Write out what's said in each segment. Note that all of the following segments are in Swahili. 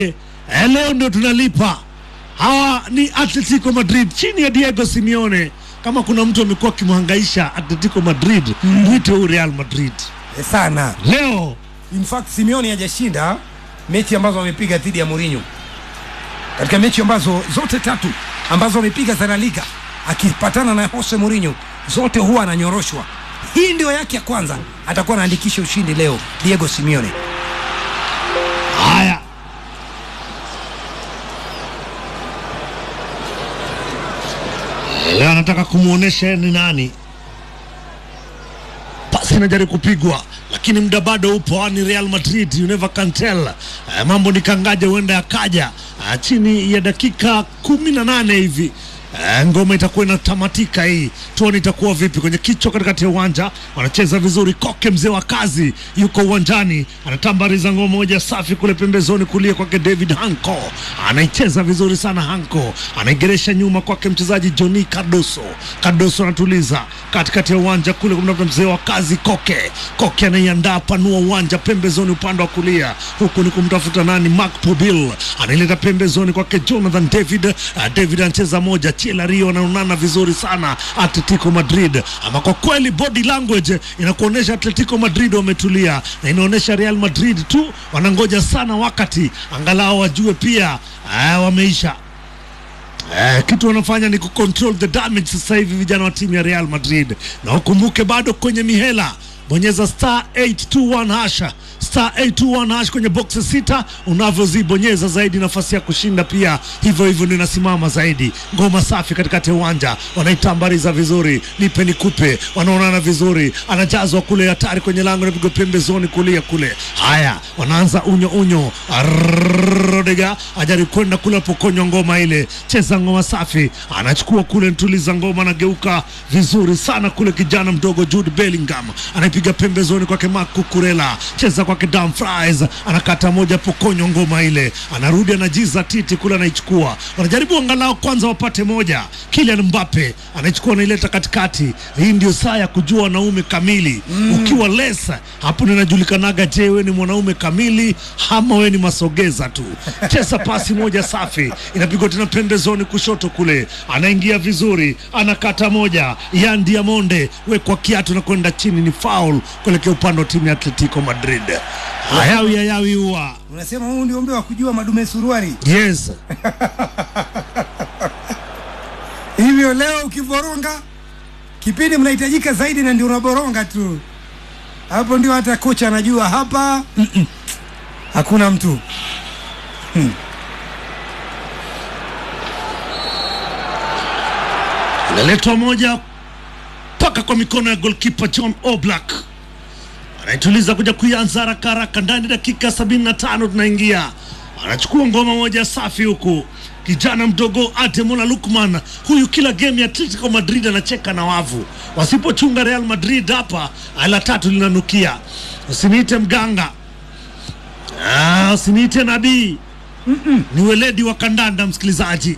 Eh, leo ndio tunalipa. Hawa ni Atletico Madrid chini ya Diego Simeone. Kama kuna mtu amekuwa akimhangaisha Atletico Madrid, mwite huu Real Madrid. Eh, sana Leo in fact Simeone hajashinda mechi ambazo wamepiga dhidi ya Mourinho katika mechi ambazo zote tatu ambazo wamepiga za La Liga akipatana na Jose Mourinho zote huwa ananyoroshwa. Hii ndio yake ya kwanza, atakuwa anaandikisha ushindi leo Diego Simeone. haya leo anataka kumwonyesha ni nani. Pasi inajaribu kupigwa, lakini muda bado upo. Ni Real Madrid, you never can tell. Eh, mambo ni kangaja, huenda yakaja Ah, chini ya dakika kumi na nane hivi Eh, ngoma itakuwa inatamatika hii, tuone itakuwa vipi kwenye kichwa katikati ya uwanja. Wanacheza vizuri, Koke mzee wa kazi yuko uwanjani, anatambariza ngoma moja safi kule pembezoni kulia kwake David Hanko, anaicheza vizuri sana Hanko, anaigeresha nyuma kwake mchezaji Johnny Cardoso. Cardoso anatuliza katikati ya uwanja kule kumtafuta mzee wa kazi Koke. Koke anaiandaa panua uwanja pembezoni upande wa kulia, huku ni kumtafuta nani, Mark Pobil anaileta pembezoni kwake Jonathan David. Uh, David anacheza moja, Chiela Rio anaonana vizuri sana Atletico Madrid. Ama kwa kweli body language inakuonyesha Atletico Madrid wametulia, na inaonyesha Real Madrid tu wanangoja sana wakati angalau wajue pia uh, wameisha Eh, kitu wanafanya ni kucontrol the damage sasa hivi vijana wa timu ya Real Madrid, na ukumbuke bado kwenye mihela bonyeza star 821 hasha star 821 hash kwenye boxes sita, unavyozibonyeza zaidi nafasi ya kushinda pia hivyo hivyo ndio inasimama zaidi. Ngoma safi katikati ya uwanja, wanaitambariza vizuri, nipe nikupe, wanaonana vizuri, anajazwa kule hatari kwenye lango, napigwa pembezoni kulia kule. Haya, wanaanza unyo unyo, Rodega ajaribu kwenda kule apokonywa ngoma ile, cheza ngoma safi, anachukua kule, ntuliza ngoma, anageuka vizuri sana kule, kijana mdogo Jude Bellingham anaipiga pembezoni kwake Marc Cucurella, cheza kwake Dumfries, anakata moja, pokonywa ngoma ile, anarudi anajiza titi kule, anaichukua, wanajaribu angalau kwanza wapate moja. Kylian Mbappe anaichukua, anaileta katikati. Hii ndio saa ya kujua wanaume kamili. Ukiwa lesa hapo ndio inajulikanaga, je, wewe ni mwanaume kamili ama wewe ni masogeza tu? Cheza pasi moja safi, inapigwa tena pembezoni kushoto kule, anaingia vizuri, anakata moja. Yan Diamonde wekwa kiatu na kwenda chini, ni foul kuelekea upande wa timu ya Atletico Madrid. Hayawi hayawi huwa Unasema huu ndio umbe wa kujua madume suruari. yes Hivyo leo ukiboronga kipindi mnahitajika zaidi, na ndio unaboronga tu, hapo ndio hata kocha anajua hapa mm-mm, hakuna mtu inaletwa moja mpaka kwa mikono ya golkipa John Oblak anaituliza kuja kuianza haraka haraka ndani dakika sabini na tano tunaingia anachukua ngoma moja safi huku kijana mdogo Ademola Lukman huyu kila game ya Atletico Madrid anacheka na wavu wasipochunga Real Madrid hapa ala tatu linanukia usiniite mganga ah, usiniite nabii ni weledi wa kandanda msikilizaji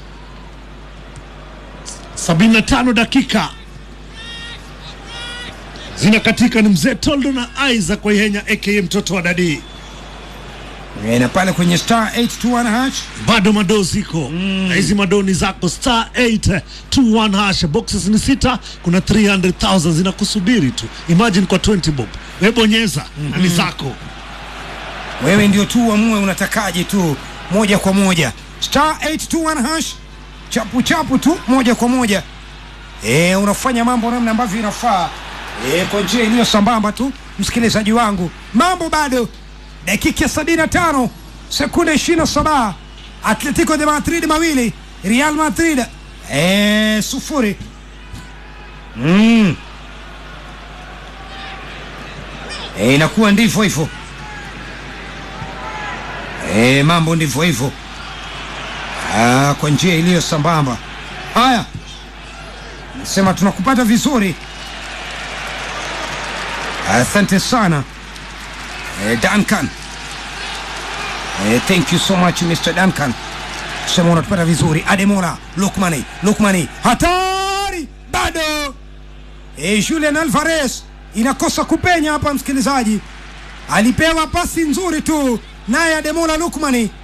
75 dakika zinakatika. Ni mzee Toldo na Isaac Waihenya aka mtoto wa dadii, E, na pale kwenye star 821 hash bado madoo ziko na hizi madoo ni zako, star 821 hash, boxes ni sita, kuna 300,000 zinakusubiri tu. Imagine kwa 20 bob, we bonyeza na ni zako. wewe ndio tu uamue unatakaje tu moja kwa moja star 821 hash chapu chapu tu moja kwa moja e, unafanya mambo namna ambavyo inafaa e, kwa njia iliyo sambamba tu msikilizaji wangu mambo bado dakika 75 sekunde 27 atletico de madrid mawili real madrid e, sufuri mm. e, inakuwa ndivyo hivyo E, mambo ndivyo hivyo Ah, kwa njia iliyo sambamba. Haya, nasema tunakupata vizuri, asante sana e, Duncan e, thank you so much Mr. Duncan, sema unatupata vizuri. Ademola Lukmani, Lukmani hatari bado e, Julian Alvarez inakosa kupenya hapa, msikilizaji alipewa pasi nzuri tu naye Ademola Lukmani